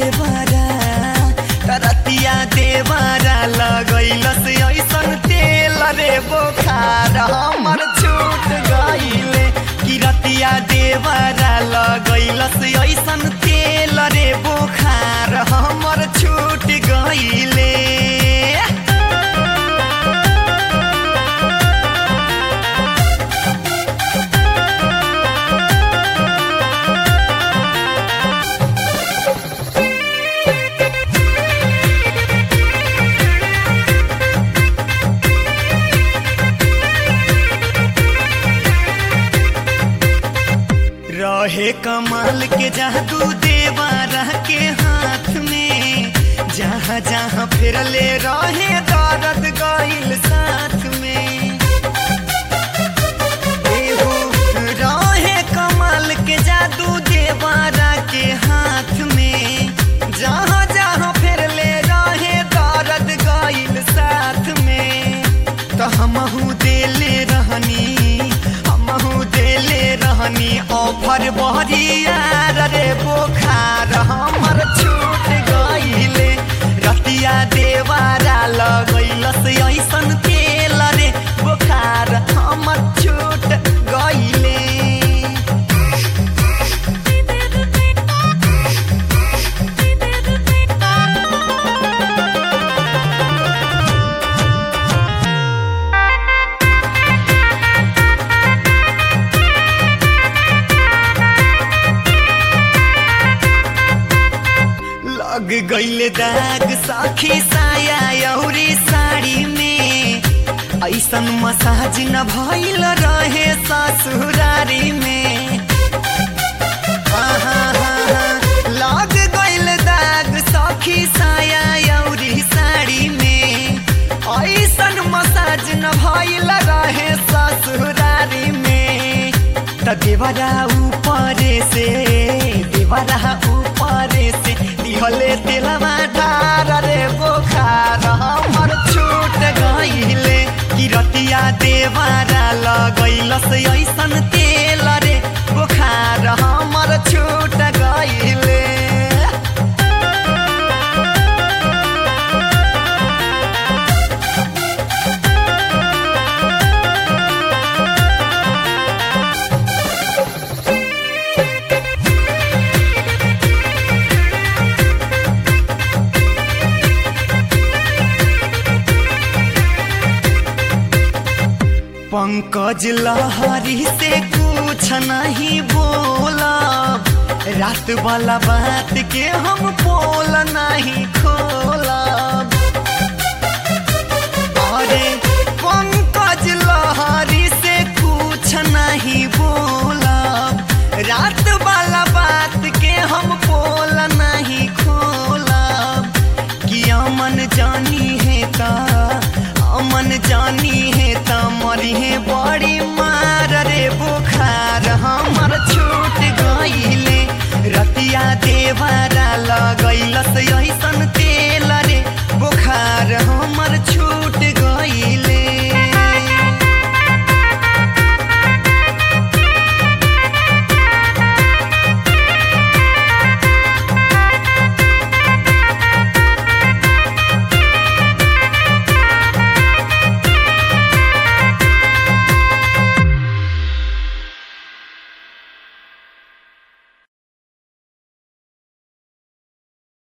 देवरा रतिया देवरा लगैलस ऐसन तेल रे बोखार हमर छूट गइले कि रतिया देवरा लगैलस ऐसन तेल रे बोखार हमर छूट गइले रहे कमाल के जादू देवारा के हाथ में जहाँ जहाँ फिरले रहे दर्द गइल साथ में एहो रहे कमाल के जादू देवारा के हाथ में जहाँ जहाँ फिरले रहे दर्द गइल साथ में तो हमहू देले रहनी हमहू देले रहनी ऑफर बहरिया रे बोखार हमर छूट गइले रतिया देवारा लगैलस ऐसन तेल रे बोखार हमर छूट गइले लग गइले दाग साखी साया औरी साड़ी में ऐसन मसाज न भइल रहे ससुरारी में हाँ, हाँ, हाँ, हाँ। लग गइल दाग सखी साया औरी साड़ी में ऐसन मसाज न भइल रहे ससुरारी में त देवरा ऊपर से देवरा ऊपर से दिहले तेलवा ढार रे बोखार हमर छूट गइले कि रतिया देवरा लगैलस ऐसन तेल रे बोखार हमर छूट गइले पंकज लहरी से कुछ नहीं बोलब रात वाला बात के हम पोल नहीं खोलब अरे पंकज लहरी से कुछ नहीं बोलब रात वाला बात के हम पोल नहीं खोलब कि अमन जानी है ता अमन जानी है ता मरी है बड़ी मार रे बुखार हमर छूट गइले रतिया देवर